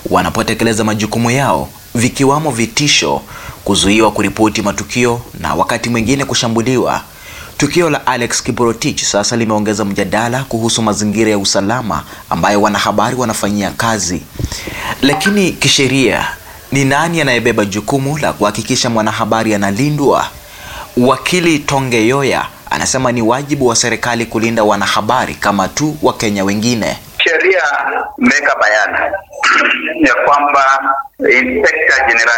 wanapotekeleza majukumu yao, vikiwamo vitisho, kuzuiwa kuripoti matukio na wakati mwingine kushambuliwa. Tukio la Alex Kiprotich sasa limeongeza mjadala kuhusu mazingira ya usalama ambayo wanahabari wanafanyia kazi. Lakini kisheria, ni nani anayebeba jukumu la kuhakikisha mwanahabari analindwa? Wakili Tonge Yoya anasema ni wajibu wa serikali kulinda wanahabari kama tu Wakenya wengine. Sheria imeweka bayana ya kwamba Inspector General